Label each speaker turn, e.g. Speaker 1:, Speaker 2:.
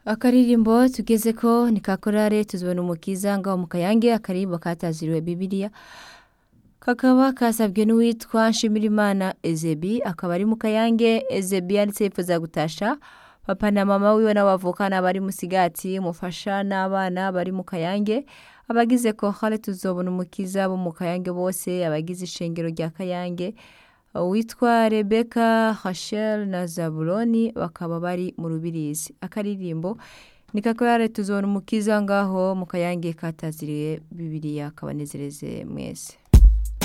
Speaker 1: akaririmbo tugezeko ni ka korale tuzibona umukiza ngaho mu kayange akaririmbo kataziriwe bibiliya kakaba kasabwe n'uwitwa nshimirimana ezebi akaba ari mu kayange ezebi yanditse yifuza gutasha papa na mama wiwe n'abavukana bari musigati umufasha n'abana bari mu kayange abagize kohale tuzobona umukiza bo mu kayange bose abagize ishengero rya kayange witwa rebeka hashel na zabuloni bakaba bari mu rubirizi akaririmbo ni kakorare tuzobona umukiza ngaho mu kayange kataziriye bibiliya kabanezereze mwese